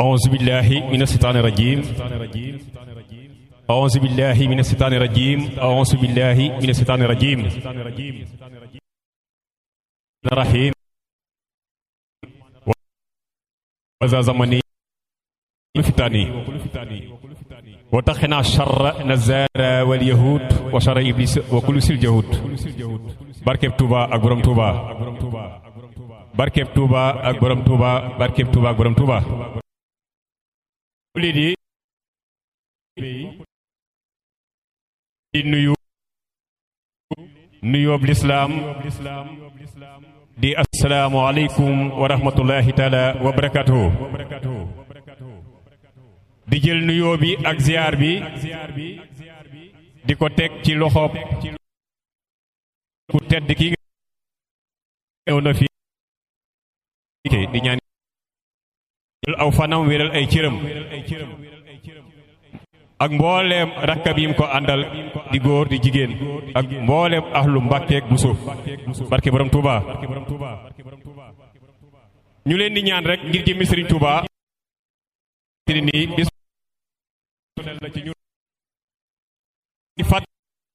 أعوذ بالله من الشيطان الرجيم أعوذ بالله من الشيطان الرجيم أعوذ بالله من الشيطان الرجيم الرحيم وذا زمني فتاني وتخنا شر نزار واليهود وشر إبليس وكل سل جهود barkeb Touba ak borom Touba barkeb Touba ak borom Touba barkeb Touba ak borom Touba lii di di nuyu nuyoob lislaam di assalaamu aleykum wa rahmatullahi taala wa barakatuhu di jël nuyoo bi ak ziar bi di ko teg ci loxoob ku tedd ki nga ñëw na fi di ñaan aw fanam wéral ay cëram ak mbooleem rakkab yim ko àndal di góor di jigéen ak mbooleem ahlu mbàkkeek buso barke borom Touba ñu leen di ñaan rek ngir jëmmi Sëriñ Touba nii bis la ci ñu di fàtt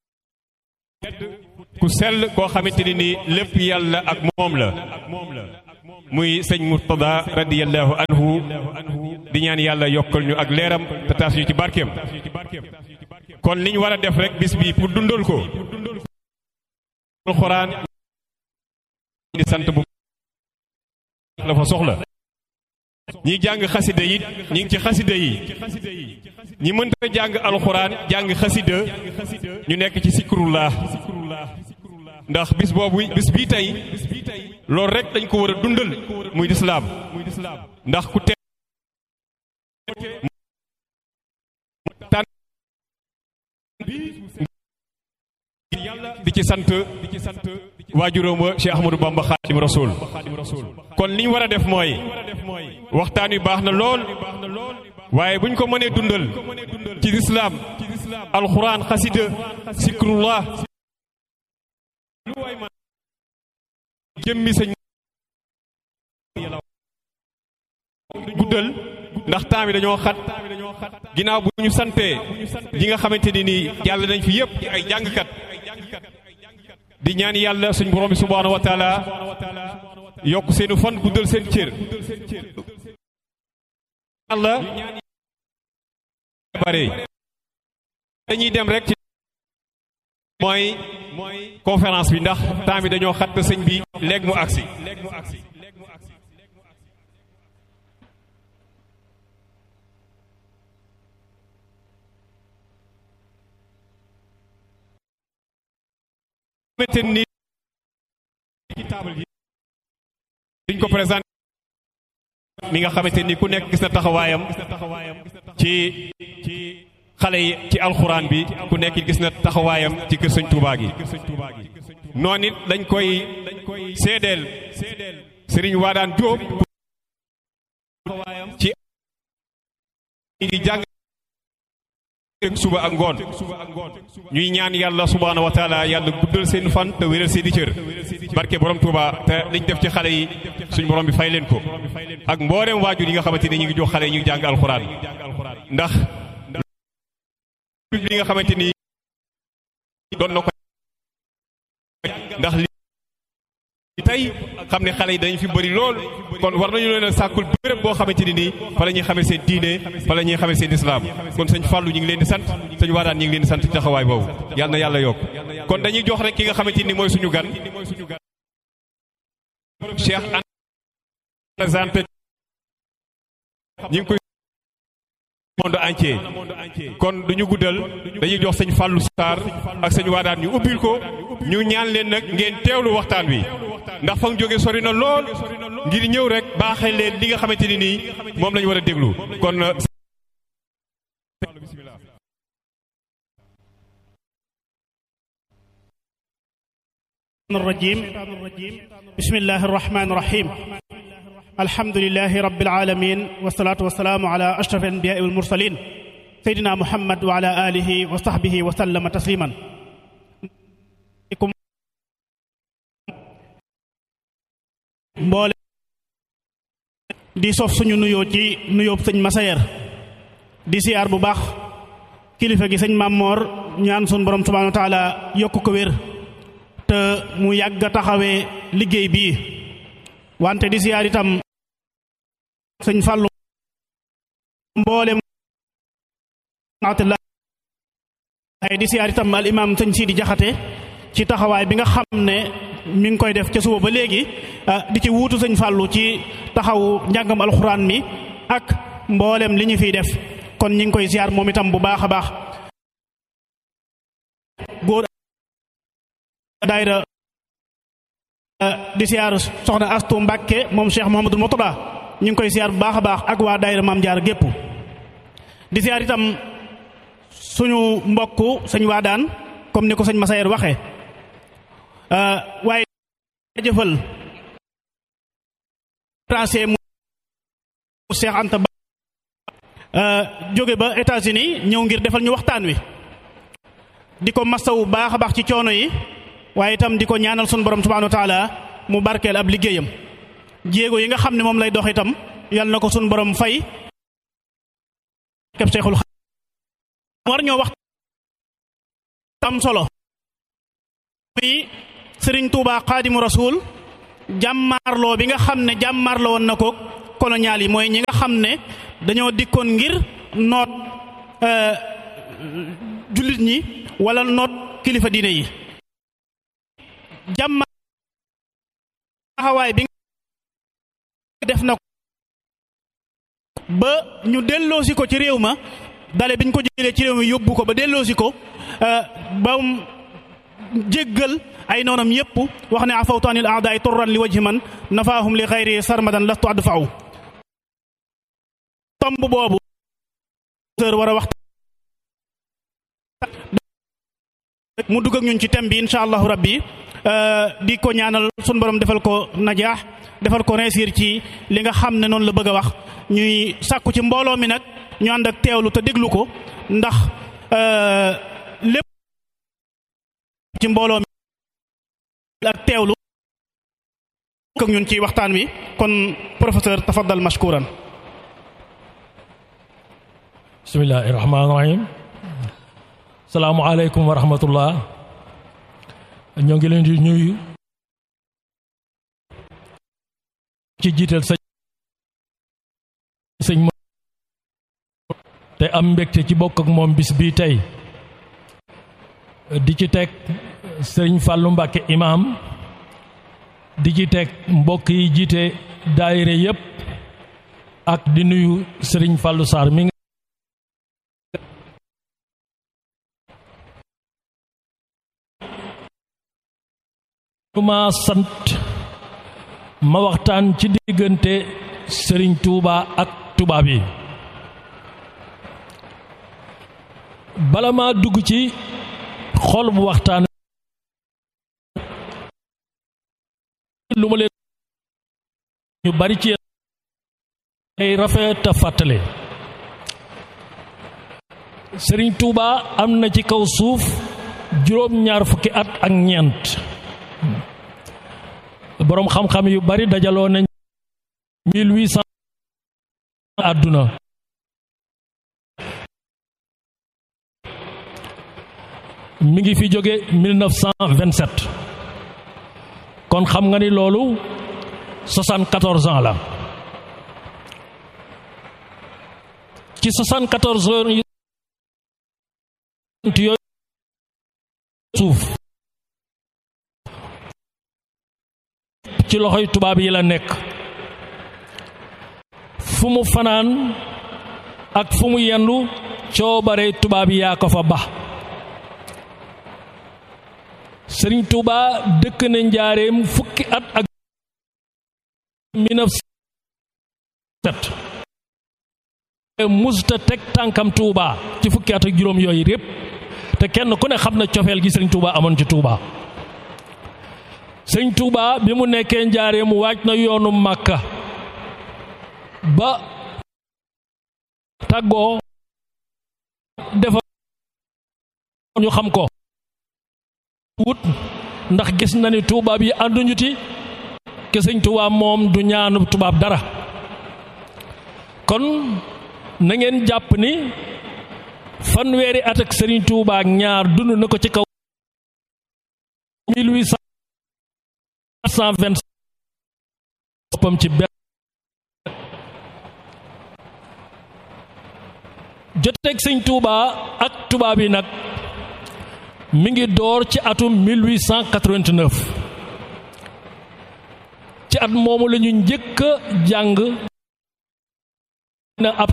ku sell koo xamante ni nii lépp yàlla ak moom la muy sëñ Murtada radiyallahu anhu di ñaan yàlla yokkal ñu ak leeram te taas ñu ci barkeem kon li ñu war a def rek bis bi pour dundal ko alxuraan di sant bu la fa soxla ñi jàng xasida yi ñi ngi ci xasida yi ñi mënta jàng alxuraan jàng xasida ñu nekk ci sikrullah ndax bis boobu bis bii tey loolu rek dañ ko war a dundal muy lislaam ndax ku te tànn di ci sant waajuróom wa Cheikh Ahmadou Bamba Xaadim Rasul kon li ñu war a def mooy waxtaan wi baax na lool waaye bu ñu ko mënee dundal ci lislaam alxuraan xasida sikrullah jëmmi sëñ guddal ndax temps bi dañoo xat ginnaaw bu ñu santee ñi nga xamante ni nii yàlla nañ fi yépp ay jàngkat di ñaan yàlla suñ borom bi subhaanahu wa taala yokk seenu fan guddal seen cër yàlla bare dañuy dem rek ci mooy conférence bi ndax temps bi dañoo xat sëñ bi léegi mu agsi xamante ni ci table ji diñ ko présenté mi nga xamante ni ku nekk gis na taxawaayam ci ci xale yi ci alxuraan bi ku nekk gis na taxawaayam ci kër sëñ Touba gi noonu it dañ koy seedeel sëriñ Waadaan Jóob ci di jàng suba ak ngoon ñuy ñaan yàlla subhaanahu wa taala yàlla guddal seen fan te wéral seeni cër barke borom Touba te liñ def ci xale yi suñ borom bi fay leen ko ak mbooleem waajur yi nga xamante ni ñu ngi jox xale yi ñu ngi jàng alxuraan ndax li nga xamante ni doon na ko ndax li tey xam ne xale yi dañu fi bëri lool kon war nañu leen a sàkkul béréb boo xamante ni nii fa la ñuy xamee seen diine fa la ñuy xamee seen islaam kon sëñ Fallou ñu ngi leen di sant sëñ Waadaan ñu ngi leen di sant ci taxawaay boobu yàlla na yàlla yokk kon dañuy jox rek ki nga xamante ni mooy suñu gan Cheikh an présenté ñu ngi koy monde entier kon duñu guddal dañuy jox sëñ Fallou Sarr ak sëñ Waadaan ñu ubbil ko ñu ñaan leen nag ngeen teewlu waxtaan wi ndax fa nga jóge sori na lool ngir ñëw rek baaxee leen li nga xamante ni nii moom lañu war a déglu kon الرجيم بسم الله الرحمن الرحيم الحمد لله رب العالمين والصلاة والسلام على أشرف الأنبياء والمرسلين سيدنا محمد وعلى آله وصحبه وسلم تسليما mboole di sof suñu nuyoo ci nuyoo sëñ Masayer di siyaar bu baax kilifa gi sëñ Mamor ñaan sun borom subhanahu wa taala yokk ko wér te mu yàgg a taxawee liggéey bii wante di siyaar itam sëñ Fàllu mboolem ay di siyaar itam al imam sëñ Sidi Jaxate ci taxawaay bi nga xam ne mi ngi koy def ca suba ba léegi di ci wuutu sëñ Fàllu ci taxawu njàngam alxuraan mi ak mboolem li ñu fiy def kon ñi ngi koy siyaar moom itam bu baax a baax góor daayira di siyaar soxna Astu Mbàkke moom Cheikh Mouhamadul Mourtada ñu ngi koy siyaar bu baax a baax ak waa daayira Maam Jaar gépp di siyaar itam suñu mbokk sëñ Waadaan comme ni ko sëñ Masayer waxee waaye jëfal français mu Cheikh Anta Ba jóge ba États-Unis ñëw ngir defal ñu waxtaan wi di ko masawu baax a baax ci coono yi waaye itam di ko ñaanal sun borom subhanahu wa taala mu barkeel ab liggéeyam jéego yi nga xam ne moom lay dox itam yal na ko sun borom fay keb Cheikhul war ñoo wax tam solo mi Sëriñ Tuubaa Xaadimu Rasuul jàmmaarloo bi nga xam ne jàmmaarloo woon na ko colonial yi mooy ñi nga xam ne dañoo dikkoon ngir noot jullit ñi wala noot kilifa diine yi jàmmaar taxawaay bi def na ko ba ñu delloosi ko ci réew ma dale biñ ko jëlee ci réew mi yóbbu ko ba delloosi ko ba jéggal ay noonam yépp wax ne afawtu anil aadaay turran li wajhi man nafaahum li xayri sarmadan lastu adfa'u tomb boobu war a wax mu dugg ak ñun ci thème bi insha allahu rabbi di ko ñaanal sun borom defal ko najaax defal ko réussir ci li nga xam ne noonu la bëgg a wax ñuy sàkku ci mbooloo mi nag ñu ànd ak teewlu te déglu ko ndax lépp ci mbooloo mi ak teewlu ak ñun ci waxtaan wi kon professeur tafaddal mashkuran bismillahi rahmaani rahim salaamualeykum wa rahmatullah ñoo ngi leen di ñuy ci jiital sëñ sëñ te am mbégte ci bokk ak moom bis bii tey di ci teg sëriñ Fàllu Mbàkke imaam di ci teg mbokk yi jiite daayire yépp ak di nuyu sëriñ Fàllu Sarr mi ma sant ma waxtaan ci diggante sëriñ Tuuba ak tubaab yi bala ma dugg ci xol bu waxtaan lu ma leen ñu bari ci ay rafet a fàttale sëriñ Tuuba am na ci kaw suuf juróom ñaar fukki at ak ñeent boroom xam-xam yu bari dajaloo nañ mille huit cent àdduna mi ngi fi jóge 1927 kon xam nga ni loolu 74 ans la ci 74 heures yooyu suuf ci loxoy tubaab yi la nekk fu mu fanaan ak fu mu yendu coobare tubaab yi yaa ko fa ba sëriñ Tuuba dëkk na njaareem fukki at ak 1907 musta teg tànkam Tuuba ci fukki at ak juróom yooyu répp te kenn ku ne xam na cofeel gi sëriñ Tuuba amoon ci Tuuba sëriñ Tuuba bi mu nekkee njaareem waaj na yoonu Màkka ba tàggoo defa ñu xam ko wut ndax gis na ni tubaab yi ànduñu ti ke sëñ tubaab moom du ñaanu tubaab dara kon na ngeen jàpp ni fanweeri at ak Serigne Touba ak ñaar dund na ko ci kaw 1820 boppam ci benn joteeg Sëñ Touba ak tubaab yi nag mi ngi door ci atum 1889 ci at moomu la ñu njëkk a jàng na ab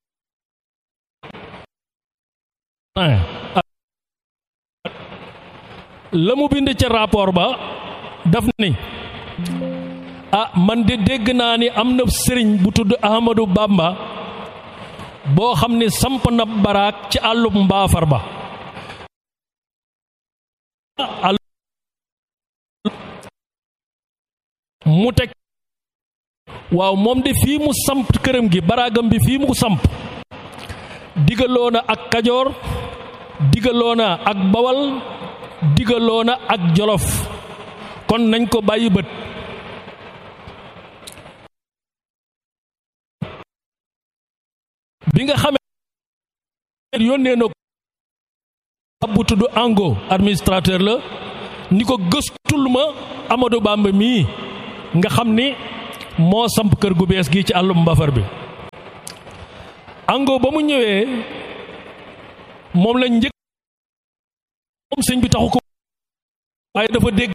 la mu bind ca rapport ba daf ni ah man de dégg naa ni am na sëriñ bu tudd Ahmadou Bamba boo xam ni samp na baraak ci àllub mbaafar ba mu teg waaw moom de fii mu samp këram gi baraagam bi fii mu ko samp digaloona ak kajoor digaloona ak bawal digaloona ak jolof kon nañ ko bàyyi bët bi nga xamee yónnee na ko bu tudd ango administrateur la ni ko gëstul ma Amadou Bamba mii nga xam ni moo samp kër gu bees gi ci àllum mbafar bi ango ba mu ñëwee moom lañ njëkk moom sëñ bi taxu ko waaye dafa dégg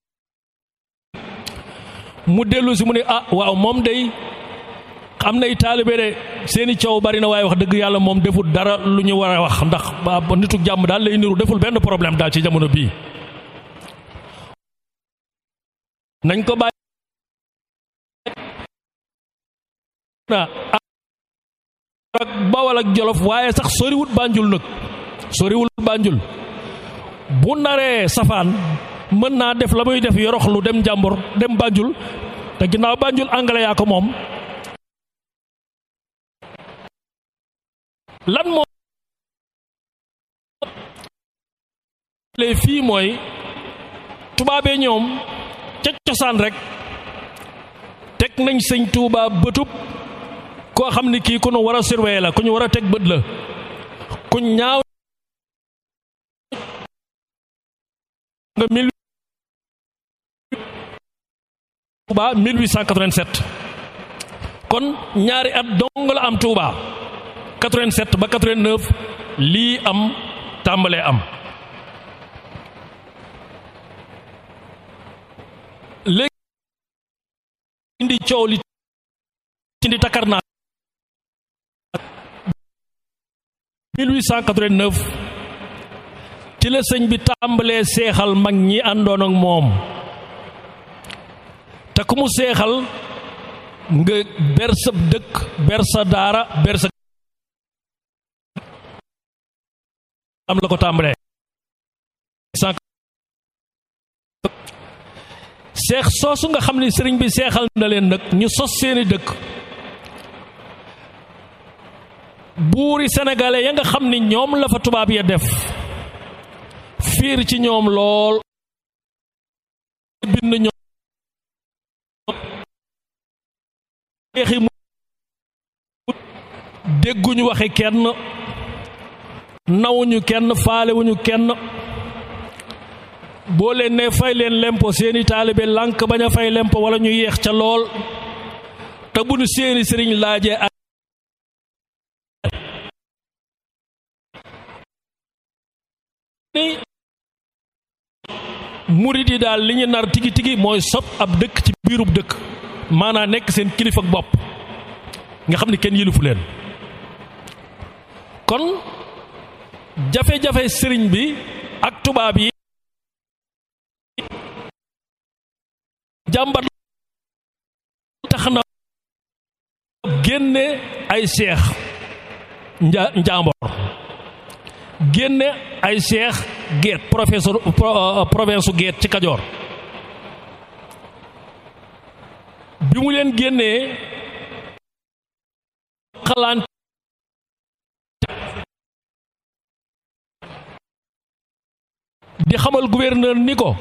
mu dellu si mu ne ah waaw moom day am nay taalibe de seeni coow bari na waaye wax dëgg yàlla moom deful dara lu ñu war a wax ndax nitu jàmm daal lay niru deful benn problème daal ci jamono bii nañ ko bàyyi na ak bawal ak jolof waaye sax soriwul bànjul nag soriwul bànjul bu naree safaan mën naa def la muy def yorox lu dem jàmbur dem bànjul te ginnaaw bànjul anglais yaa ko moom lan moo lee fii mooy tubaabee ñoom ca cosaan rek teg nañ sëñ Tuuba bëtub koo xam ni kii ku ñu war a surveiller la ku ñu war a teg bët la ku ñaaw nga mille Tuuba 1887 kon ñaari at dong la am Tuuba 87 ba 89 lii am tàmbalee am léegi indi coow li indi takar naa 1889 ci la sëñ bi tàmbalee seexal mag ñi àndoon ak moom te ku mu seexal nga ber sa dëkk ber sa daara ber sa am la ko tàmbalee seex soosu nga xam ni sëriñ bi seexal na leen nag ñu sos seeni dëkk buuri sénégalais ya nga xam ni ñoom la fa tubaab ya def fiir ci ñoom lool bind ñoom seexi mu dégguñu waxe kenn nawuñu kenn faalewuñu kenn boo leen ne fay leen lempo seeni taalibe lànk bañ a fay lempo wala ñu yeex ca lool te bu nu seeni sëriñ laajee ak ni murit yi daal li ñu nar tigi tigi mooy sob ab dëkk ci biirub dëkk maanaa nekk seen kilifa ak bopp nga xam ni kenn yilifu leen kon jafe-jafe sëriñ bi ak tubaab yi jàmbat tax na génne ay seex nja njaambor génne ay seex geet professeur province geet ci kajoor bi mu leen génnee xalaan di xamal gouverneur ni ko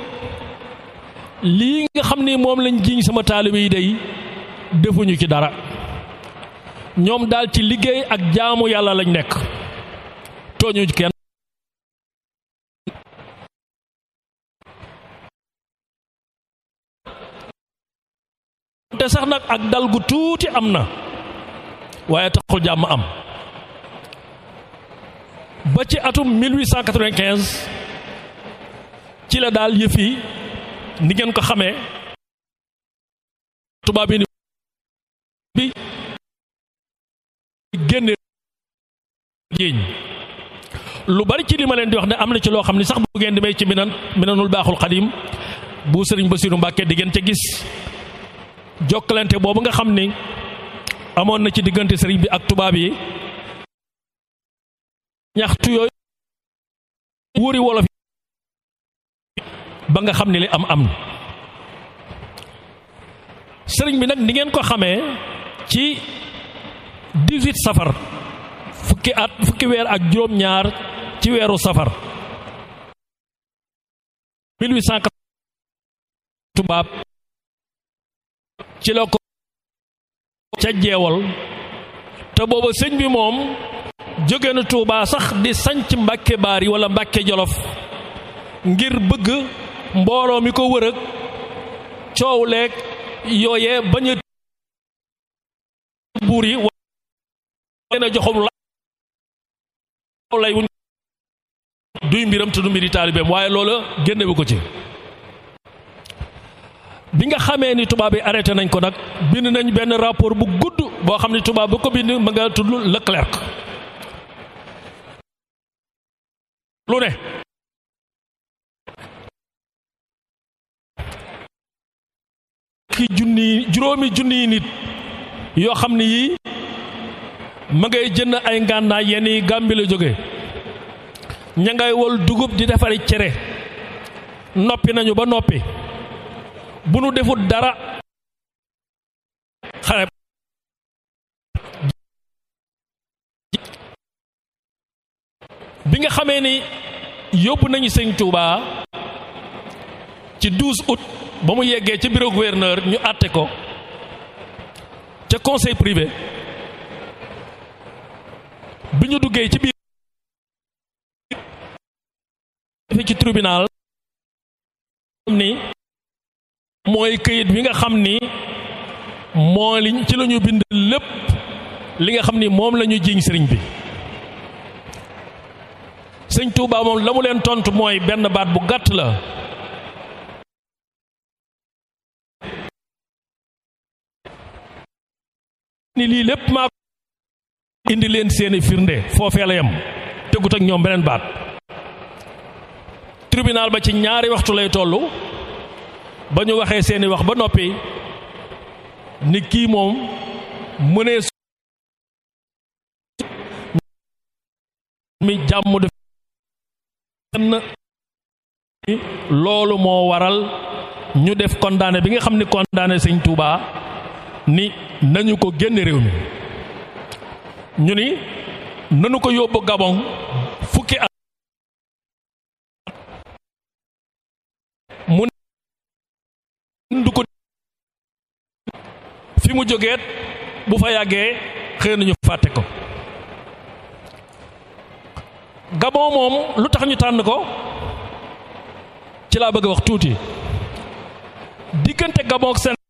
lii nga xam ni moom lañ jiiñ sama taalibe yi day defuñu ci dara ñoom daal ci liggéey ak jaamu yàlla lañ nekk tooñu kenn te sax nag ak dal gu tuuti am na waaye taxul jàmm am ba ci atum 1895 ci la daal yëf yi ni ngeen ko xamee tubaab yi ni bi génne jéeñ lu bari ci li ma leen di wax ne am na ci loo xam ne sax bu ngeen di may ci minan minanul baaxul xadim bu sëriñ Basiru Mbàkke di ngeen ca gis jokkalante boobu nga xam ni amoon na ci diggante sëriñ bi ak tubaab yi ñaxtu yooyu wóori wolof ba nga xam ne li am am sëriñ bi nag ni ngeen ko xamee ci 18 safar fukki at fukki weer ak juróom-ñaar ci weeru safar 1800 tubaab ci la ko ca jeewal te booba sëñ bi moom jóge na Tuubaa sax di sanc Mbàkke Baari wala Mbàkke Jolof ngir bëgg mbooloo mi ko wër ak coow leeg yooyee bañ a buur yi leen a joxum la lay wuñ duy mbiram te du mbiri taalibeem waaye loola génnewu ko ci bi nga xamee ni tubaab yi arrêté nañ ko nag bind nañ benn rapport bu gudd boo xam ne tubaab bu ko bind ma nga tudd Leclerc lu ne ki junni juróomi junni nit yoo xam ne yii ma ngay jënd ay ngànnaay yenn yi Gàmbi la jóge ña ngay wol dugub di defari cere noppi nañu ba noppi bu nu defut dara xare bi nga xamee ni yóbbu nañu sëñ Touba ci 12 août ba mu yeggee ca bureau gouverneur ñu àtte ko ca conseil privé bi ñu duggee ci biir ci tribunal ni mooy këyit bi nga xam ni moo liñ ci la ñu bind lépp li nga xam ni moom la ñu jiiñ sëriñ bi sëñ Touba moom la mu leen tontu mooy benn baat bu gàtt la ni lii lépp maa indi leen seeni firnde foofee la yem tegut ak ñoom beneen baat tribunal ba ci ñaari waxtu lay tollu ba ñu waxee seeni wax ba noppi ni kii moom mënee mi jàmm def loolu moo waral ñu def condamné bi nga xam ni condamné sëñ Touba ni nañu ko génne réew mi ñu ni nanu ko yóbbu Gabon fukki at mu du ko fi mu jógeet bu fa yàggee xëy nañu fàtte ko Gabon moom lu tax ñu tànn ko ci laa bëgg a wax tuuti diggante Gabon ak seen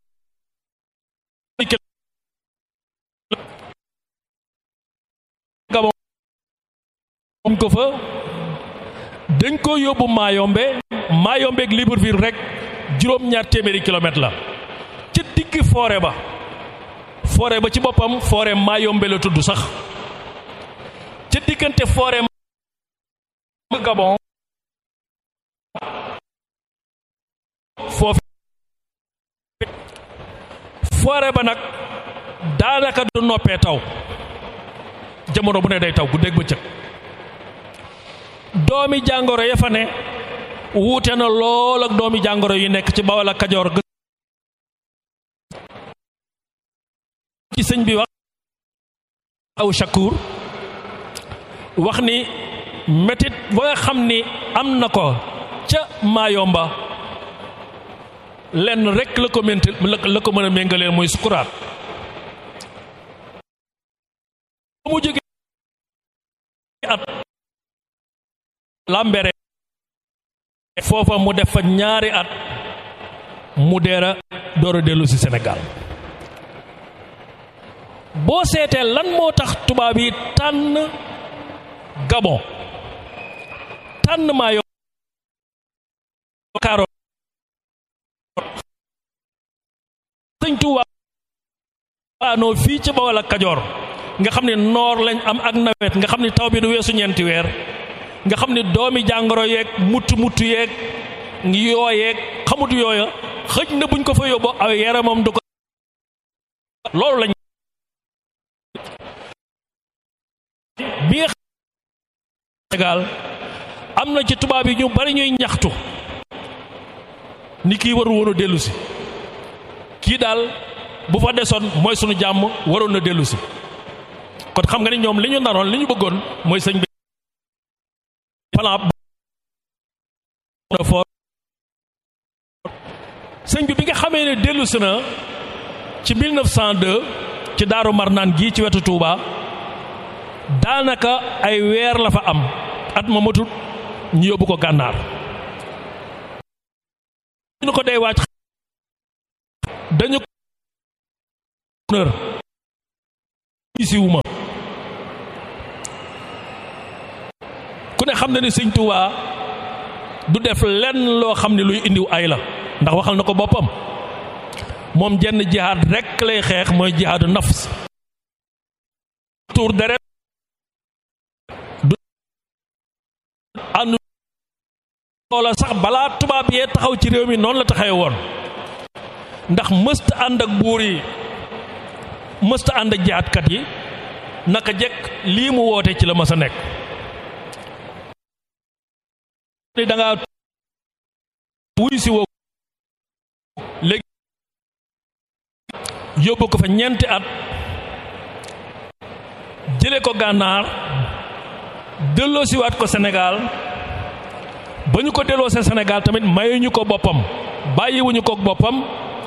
Gabon moom ko fa dañ ko yóbbu Mayombe Mayombe ak Libreville rek juróom-ñaar téeméeri kilomètre la ca digg forêt ba forêt ba ci boppam forêt Mayombe la tudd sax ca diggante forêt Gabon foofu forêt ba nag daanaka du noppee taw jamono bu ne day taw guddeeg bëccëg doomi jàngoro ya fa ne wuute na lool ak doomi jàngoro yi nekk ci Bawol ak Kajoor ci sëñ bi wax aw Shakur wax ni metit ba nga xam ni am na ko ca Maayomba lenn rek la ko mént la ko mën a méngaleen mooy sukuraat mu jóge at lambere foofa mu def fa ñaari at mu deera door a dellu si Sénégal boo seetee lan moo tax tubaab yi tànn Gabon tànn maa yo kaaro sëñ Tuubaa waanoo fii ci Bawol ak Kajoor nga xam ne noor lañ am ak nawet nga xam ne taw bi du weesu ñeenti weer nga xam ne doomi jàngoro yeeg mutt mutt yeeg yooyeeg xamut yooya xëj na buñ ko fa yóbbu aw yaramam du ko loolu lañ bi nga Sénégal am na ci tubaab yi ñu bari ñuy ñaxtu ni kii waru woon a dellu si kii daal bu fa desoon mooy sunu jàmm waroon na dellu si kon xam nga ni ñoom li ñu naroon li ñu bëggoon mooy sëñ bi plan for sëñ bi bi nga xamee ne dellu si na ci 1902 ci Daaru Marnaan gii ci wetu Touba daanaka ay weer la fa am at ma matut ñu yóbbu ko gànnaar ñu ko day wàcc dañu ko isiwuma ku ne xam na ni sëñ Touba du def lenn loo xam ne luy indiw ay la ndax waxal na ko boppam moom jenn jihaad rekk lay xeex mooy jihaadu nafs tuur deret du ànd loola sax balaa tubaab yee taxaw ci réew mi noonu la taxawee woon ndax mësta ànd ak buur yi mësta ànd ak jihaadkat yi naka jekk lii mu woote ci la ma sa nekk ni da ngaa wuy si woo léegi yóbbu ko fa ñeenti at jële ko gànnaar delloo siwaat ko Sénégal ba ñu ko delloo see Sénégal tamit mayuñu ko boppam bàyyiwuñu ko boppam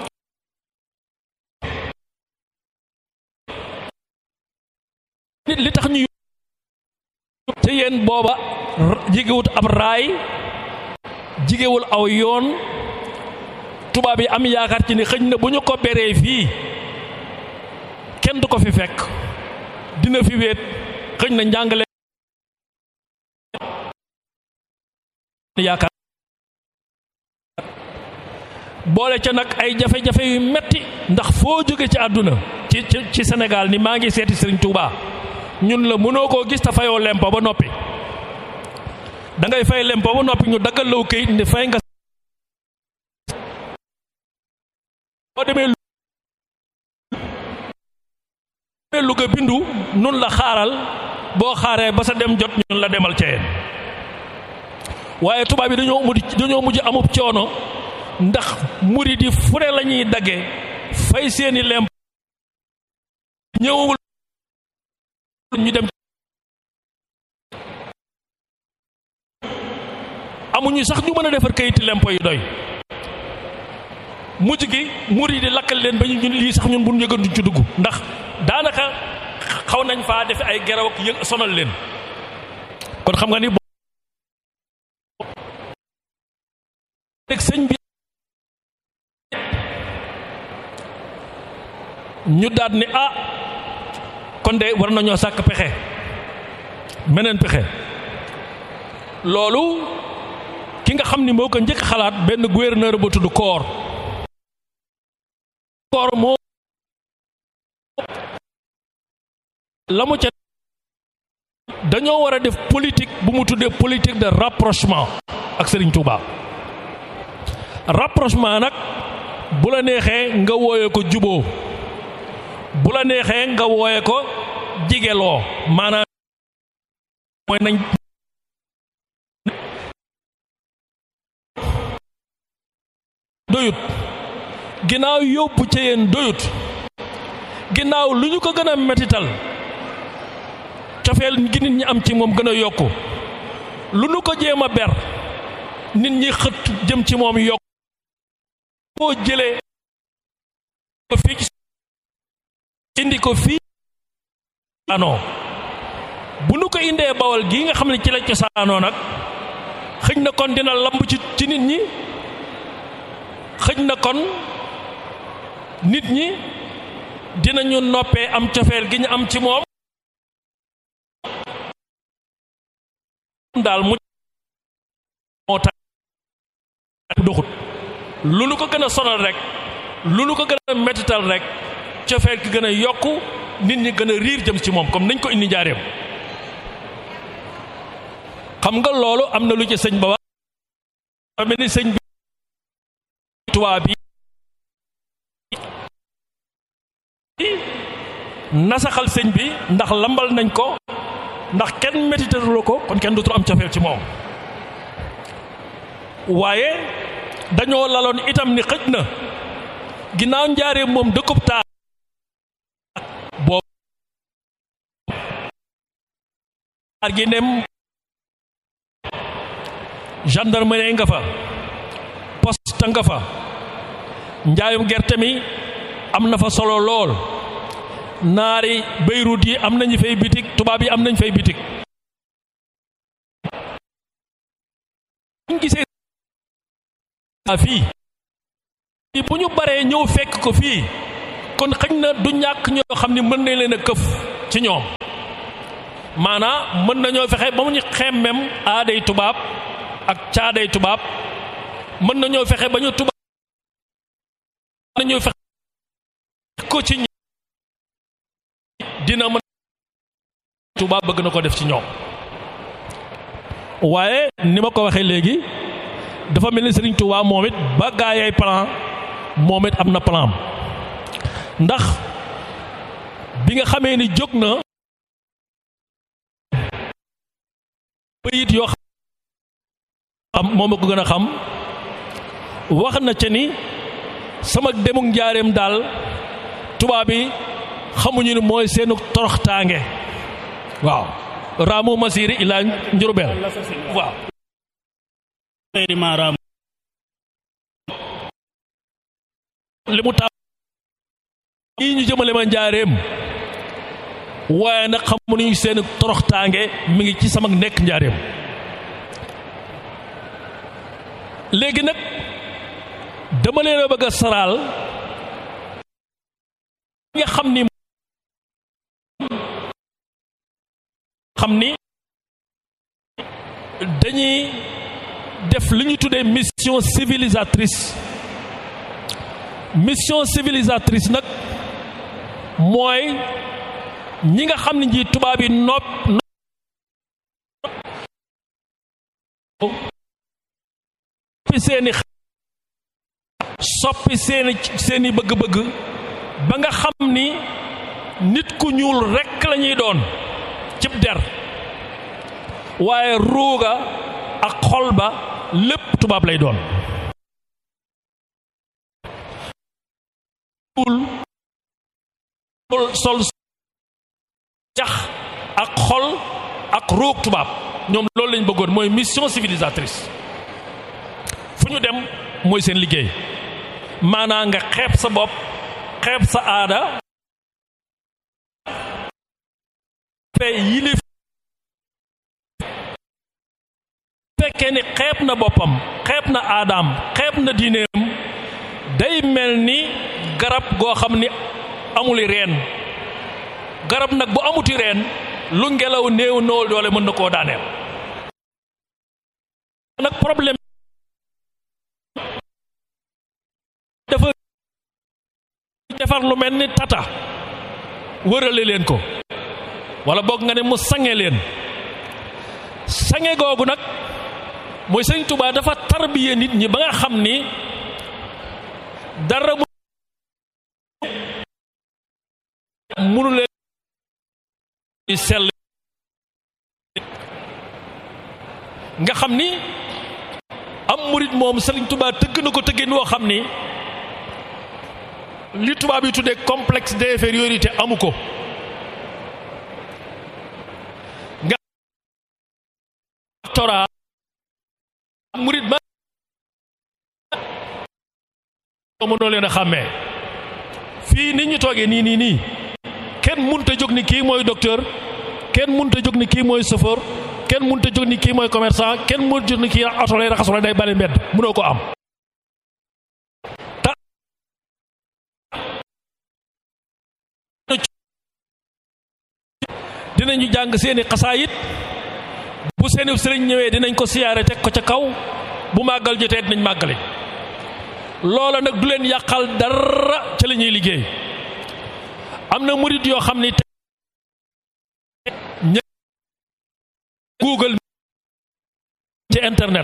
nit li tax ñu te yéen booba jigewut ab raay jigewul aw yoon tubaab yi am yaakaar ci ni xëñ na bu ñu ko beree fii kenn du ko fi fekk dina fi wéet xëñ na njàngale yaakaar boole ca nag ay jafe-jafe yu metti ndax foo jóge ci àdduna ci ci Sénégal ni maa ngi seeti Sëriñ Tuubaa ñun la mënoo koo gis te fayoo lempo ba noppi da ngay fay lempo ba noppi ñu daggal law këyit ni fay nga boo demee Louga bindu nun la xaaral boo xaaree ba sa dem jot ñun la demal ceyeen waaye tubaab yi dañoo mujj dañoo mujj amub coono ndax murid yi fu ne la ñuy dagge fay seeni lemp ñëwul ñu dem amuñu sax ñu mën a defar kayiti lempo yi doy mujj gi murid yi lakkal leen ba ñu ñun lii sax ñun bu ñu yëgoon duñ ci dugg ndax daanaka xaw nañ faa def ay geraw ak yëg sonal leen kon xam nga ni rek sëñ bi ñu daat ni ah kon de war nañoo sàkk pexe meneen pexe loolu ki nga xam ni moo ko njëkk xalaat benn gouverneur ba tudd koor koor moo la mu ca dañoo war a def politique bu mu tuddee politique de rapprochement ak Serigne Touba rapprochement nag bu la neexee nga wooye ko juboo bu la neexee nga wooye ko jigeloo maanaam mooy nañ doyut ginnaaw yóbbu ca yéen doyut ginnaaw lu ñu ko gën a metital cofeel gi nit ñi am ci moom gën a yokku lu nu ko jéem a ber nit ñi xët jëm ci moom yokk boo jëlee ko fii indi ko fii ano bu nu ko indee bawal gii nga xam ne ci la cosaanoo nag xëj na kon dina lamb ci ci nit ñi xëj na kon nit ñi dinañu noppee am cofeel gi ñu am ci moom daal mu moo tax doxut lu nu ko gën a sonal rek lu nu ko gën a mettital rek cofeel gi gën a yokku nit ñi gën a riir jëm ci moom comme nañ ko indi njaareem xam nga loolu am na lu ci sëñ ba wax mel ni sëñ bi tubaab bi nasaxal sëñ bi ndax lambal nañ ko ndax kenn métitalu ko kon kenn dootul am cofeel ci moom waaye dañoo laloon itam ni xëj na ginnaaw njaaree moom dëkkub taa boobu ar gi nem gendarmerie nga fa poste nga fa njaayum gerte mi am na fa solo lool naari Beyrouth yi am nañu fay bitik tubaab yi am nañ fay bitik ñu gisee fii bu ñu baree ñëw fekk ko fii kon xëñ na du ñàkk ñoo xam ni mën nañ leen a këf ci ñoom maanaa mën nañoo fexe ba mu ñu xemmem aaday tubaab ak caaday tubaab mën nañoo fexe ba ñu tubaab nañoo fexe ko ci dina mën tubaab bëgg na ko def ci ñoom waaye ni ma ko waxee léegi dafa mel ni Sëriñ Tuubaa moom it ba gaayay plan moom it am na plan ndax bi nga xamee ni jóg na bayit yoo xam moom a ko gën a xam wax na ca ni sama demuk njaareem daal tubaab bi xamuñu ni mooy seenu toroxtaange waaw raamu masiri ilaa njurubeel waaw li mu taam yi ñu jëmale ma njaareem waaye nag xamuñu seenu toroxtaange mi ngi ci sama nekk njaareem léegi nag dama leen a bëgg a saraal nga xam ni xam ni dañuy def li ñu tuddee mission civilisatrice mission civilisatrice nag mooy ñi nga xam ne ji tubaab yi nopp soppi seeni soppi seeni seeni bëgg-bëgg ba nga xam ni nit ku ñuul rekk lañuy doon cib der waaye ruuga ak xol ba lépp tubaab lay doon sol jax ak xol ak ruug tubaab ñoom loolu lañ bëggoon mooy mission civilisatrice fu ñu dem mooy seen liggéey maanaa nga xeeb sa bopp xeeb sa aada fe yilif fekkee ni xeeb na boppam xeeb na aadaam xeeb na diineem day mel ni garab goo xam ni amuli reen garab nag bu amuti reen lu ngelaw néew nool doole mën na koo daaneel nag problème dafa defar lu mel ni tata wërale leen ko wala boog nga ne mu sange leen sange googu nag mooy sëñ Tuubaa dafa tarbiye nit ñi ba nga xam ni dara mu munu leen sell nga xam ni am murit moom sëriñ Tuubaa tëgg na ko tëggeen woo xam ni li tubaab yi tuddee complexe d'infériorité amu ko nga tora murit ba mënoo leen a xàmmee fii nit ñu toogee nii nii nii kenn munta jóg ni kii mooy docteur kenn mënut a jóg ni kii mooy chauffeur kenn mënut a jóg ni kii mooy commerçant kenn mënut a jóg ni kii oto lay raxas wala day bale mbedd mënoo ko am dinañu jàng seeni xasaayit bu seeni sëriñ ñëwee dinañ ko siyaare teg ko ca kaw bu màggal jotee dinañ màggale loola nag du leen yàqal dara ca la ñuy liggéey am na murit yoo xam ni ña google ci internet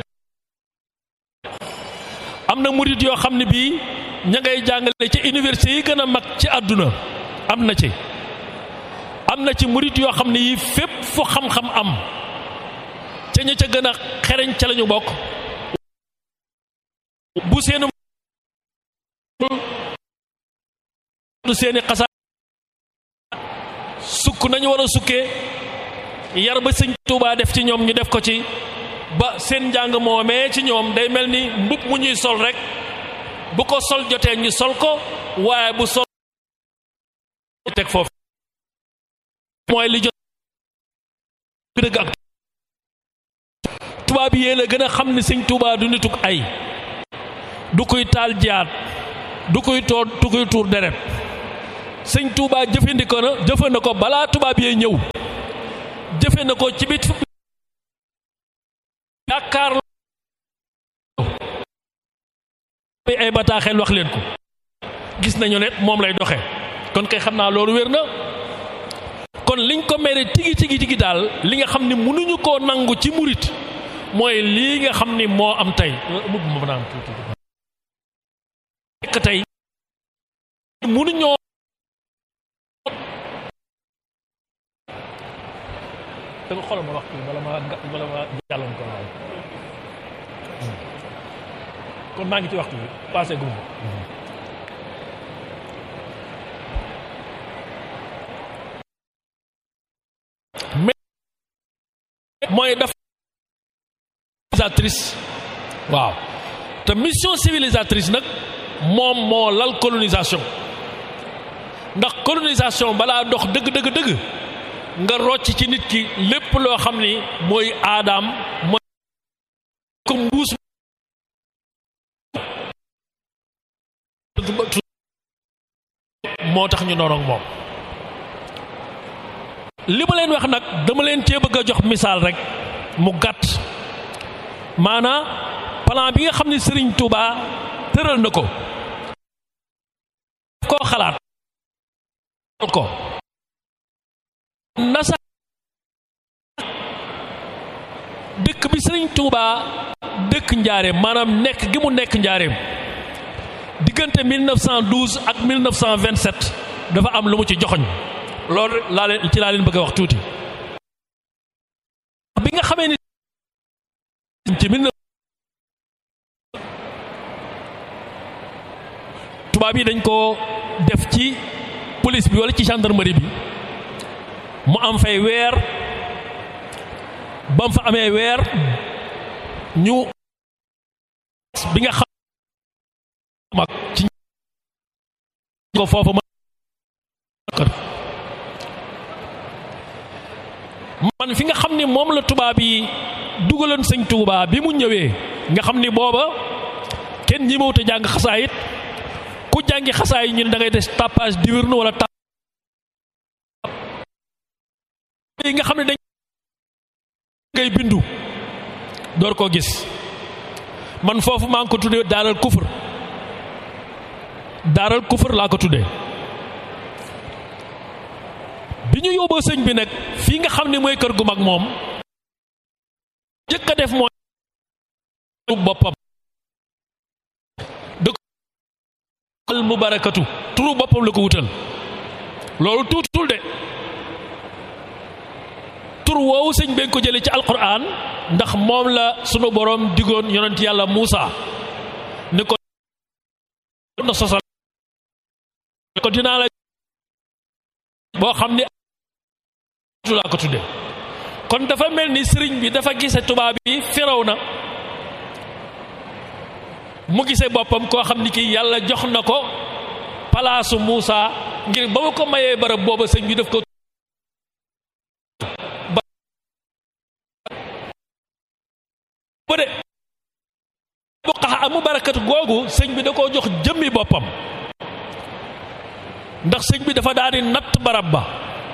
am na murit yoo xam ne bii ña ngay jàngale ci université yi gën a mag ci àdduna am na ci am na ci murit yoo xam ne yi fépp fu xam-xam am ca ña ca gën a xereñ ca lañu bokk bu seenu du seeni xasaa sukk nañu war a sukkee yar ba sëñ Tuubaa def ci ñoom ñu def ko ci ba seen njàng moomee ci ñoom day mel ni mbub mu ñuy sol rek bu ko sol jotee ñu sol ko waaye bu sol teg foofu mooy li jot dëgg ak tubaab yi la gën a xam ni sëñ Tuubaa du nituk ay du koy taal jaat du koy toor du koy tuur deret sëñ Tuubaa jëfandikoo na jëfe na ko balaa tubaab yee ñëw jëfe na ko ci bit yaakaar ay bataaxel wax leen ko gis nañu ne moom lay doxe kon kay xam naa loolu wér na kon liñ ko mere tigi tigi tigi daal li nga xam ni mënuñu koo nangu ci murit mooy lii nga xam ni moo am tey mbubb ma naan tuuti nekk tey mënuñoo da nga xoolal ma wax kii bala ma bala ma jàlloon ko waaw kon maa ngi ci waxtu bi passé gum mais mooy daf civilisatrice waaw te mission civilisatrice nag moom moo lal colonisation ndax colonisation balaa dox dëgg dëgg dëgg nga rocc ci nit ki lépp loo xam ni mooy aadaam mooy ko mbuus moo tax ñu noonu ak moom li ma leen wax nag dama leen cee bëgg a jox misaal rek mu gàtt maanaa plan bi nga xam ne Serigne Touba tëral na ko koo xalaat ko nasa dëkk bi Serigne Touba dëkk njaareem maanaam nekk gi mu nekk njaareem diggante 1912 ak 1927 dafa am lu mu ci joxoñ loolu laa leen ci laa leen bëgg a wax tuuti bi nga xamee ni ci mille tubaab yi dañ ko def ci police bi wala ci gendarmerie bi mu am fay weer ba mu fa amee weer ñu bi nga xam mag ci ko foofu ma man fi nga xam ni moom la tubaab yi dugaloon sëñ Tuubaa bi mu ñëwee nga xam ni booba kenn ñi mawta jàng xasaayit ku jàngi xasaay ñu ne da ngay des tapage diurne wala tap yi nga xam ne dañ ngay bindu door koo gis man foofu maa ngi ko tuddee daaral kufur daaral kufur laa ko tuddee bi ñu yóbboo sëñ bi nag fii nga xam ne mooy kër gu mag moom jëkk a def mooy boppam dëkk al mubarakatu turu boppam la ko wutal loolu tuutul de tur woowu sëñ bi ko jëlee ci alquran ndax moom la sunu borom digoon yonent yàlla Muusa ni ko na sosal ko dinaa la boo xam ni laa ko tudde kon dafa mel ni sëriñ bi dafa gise tubaab yi firaw na mu gise boppam koo xam ni kii yàlla jox na ko palaasu Muusa ngir ba mu ko mayee barab booba sëñ bi daf ko ko de buqaxa amu barakatu googu sëñ bi da koo jox jëmmi boppam ndax sëñ bi dafa daal di natt barab ba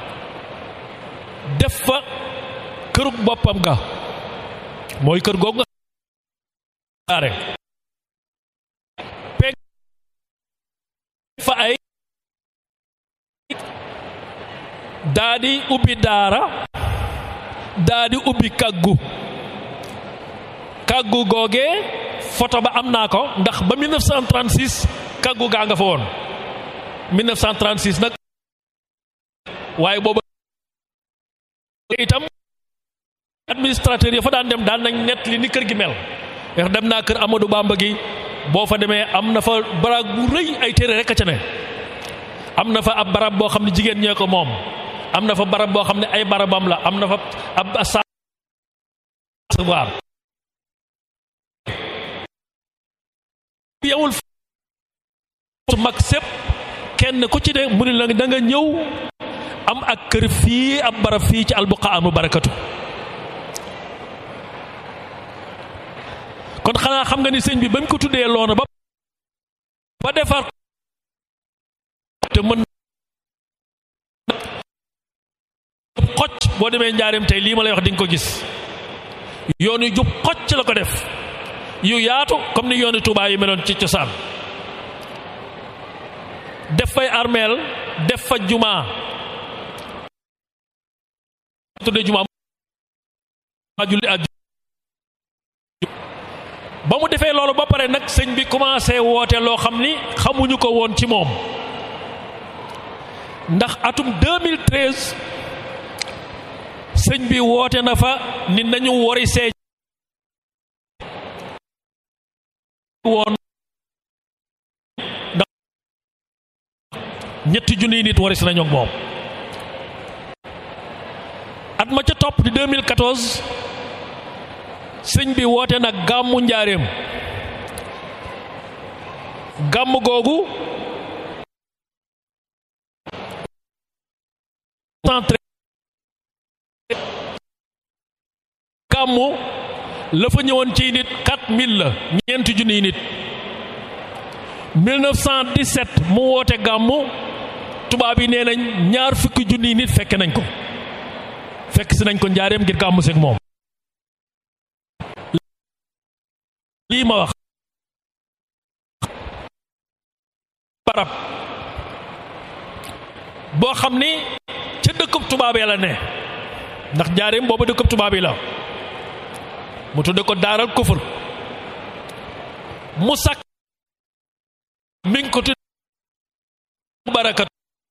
def fa kërug boppam ga mooy kër googu nga are peg fa ay daa di ubbi daara daa di ubbi kàggu kàggu googee photo ba am naa ko ndax ba 1936 kàggu gaa nga fa woon 1936 nag waaye booba itam administrateur yi fa daan dem daan nañ nett li ni kër gi mel ndax dem naa kër Amadou Bamba gi boo fa demee am na fa barab bu rëy ay téere rek a ca ne am na fa ab barab boo xam ne jigéen ñee ko moom am na fa barab boo xam ne ay barabam la am na fa ab savoir yewul su mag sépp kenn ku ci ne mu ne la da nga ñëw am ak kër fii ab barab fii ci albuqa amu barakatu kon xanaa xam nga ni sëñ bi ba mu ko tuddee loona ba ba defar te mën xocc boo demee njaareem tey lii ma lay wax di nga ko gis yoon yu jub xocc la ko def yu yaatu comme ni yooni Tuubaa yi meloon ci cosaan def fay armeel def fa jumaa tuddee jumaa julli ak ba mu defee loolu ba pare nag sëñ bi commencé woote loo xam ni xamuñu ko woon ci moom ndax atum 2013 sëñ bi woote na fa ni nañu wori see woon ndax ñetti junniy nit waris nañu ak moom at ma ca topp di 2014 sëñ bi woote na gàmmu njaareem gàmm googu gàmmu la fa ñëwoon ci nit 4000 la ñeenti junniy nit 1917 mu woote gàmmu tubaab yi nee nañ ñaar fukki junniy nit fekke nañ ko fekk si nañ ko njaareem ngir gàmmu seeg moom lii ma wax barab boo xam ni ca dëkkub tubaab yi la ne ndax njaareem booba dëkkub tubaab yi la mu tudde ko daaral kufur mu sàkk mi ngi ko tudde barakat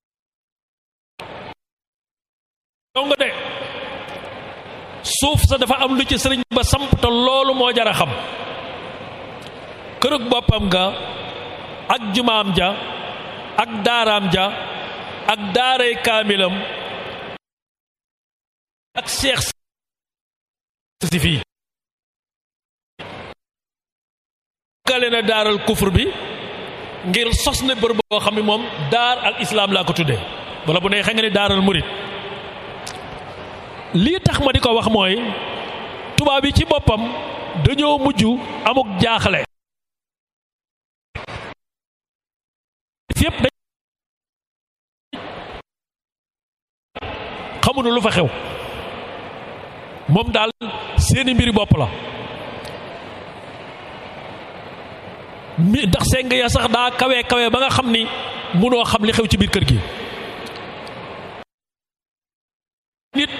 dong de suuf sa dafa am lu ci sëriñ ba samp te loolu moo jar a xam kërug boppam nga ak jumaam ja ak daaraam ja ak daaray kaamilam ak seex si fii gale na daaral kufur bi ngir sos na bër boo xam ne moom daar al islaam laa ko tuddee wala bu ne xam nga ni daaral murit lii tax ma di ko wax mooy tubaab yi ci boppam dañoo mujj amuk jaaxle fépp dañ xamuñu lu fa xew moom daal seeni mbiri bopp la mi ndax seng ya sax daa kawe kawe ba nga xam ni munoo xam li xew ci biir kër gi nit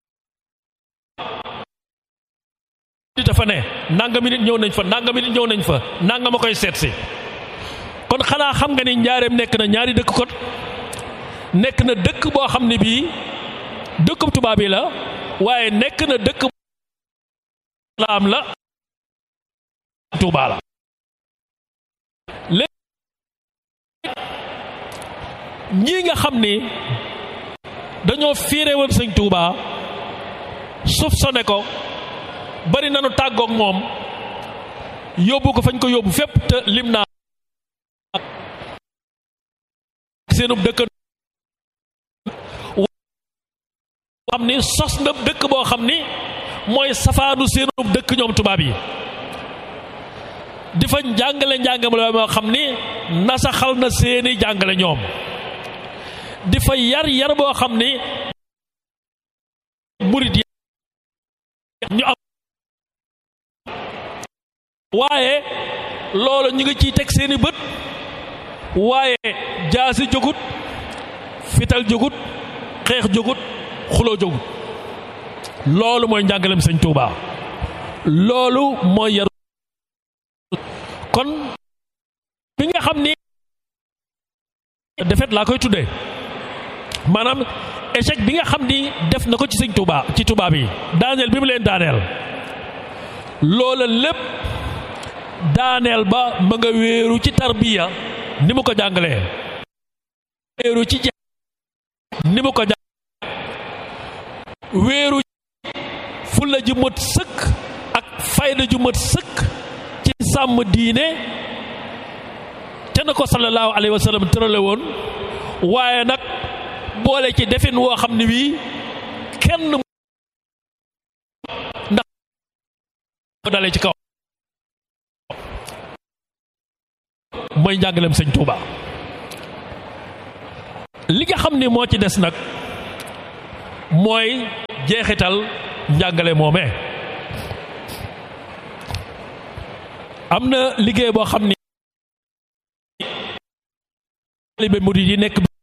dafa ne nangami nit ñëw nañ fa nangami nit ñëw nañ fa nanga ma koy seet si kon xanaa xam nga ni njaareem nekk na ñaari dëkk kon nekk na dëkk boo xam ne bii dëkkub tubaab yi la waaye nekk na dëkk la am la tuubaa la léegi ñii nga xam ni dañoo fiire woon sëñ tuubaa suuf sone ko bari nanu tàggoog moom yóbbu ko fañ ko yóbbu fépp te lim naa seenub dëkk xam ni sos na dëkk boo xam ni mooy safaanu seenub dëkk ñoom tubaab yi di fa njàngale njàngale moo xam ni nasaxal na seeni jàngale ñoom di fa yar yar boo xam ni murit yi ñu am waaye loolu ñu ngi ciy teg seeni bët waaye jaasi jógut fital jógut xeex jógut xuloo jógut loolu mooy njàngalem sëñ Tuuba loolu mooy yaru kon bi nga xam ni defet laa koy tuddee maanaam échec bi nga xam ni def na ko ci sëñ Tuuba ci tubaab yi daaneel bi mu leen daaneel loola lépp daaneel ba ma nga wéeru ci tarbiya ni mu ko jàngalee wéeru ci ja ni mu ko jàng wéeru fulla ju mat sëkk ak fayda ju mat sëkk ci sàmm diine te na ko sallallahu alayhi wa sallam tërale woon waaye nag boole ci defin woo xam ne wii kenn ndax ko dalee ci kaw mooy njàngaleem sëñ Touba li nga xam ni moo ci des nag mooy jeexital njàngale moomee am na liggéey boo xam ni taalibe murid yi nekk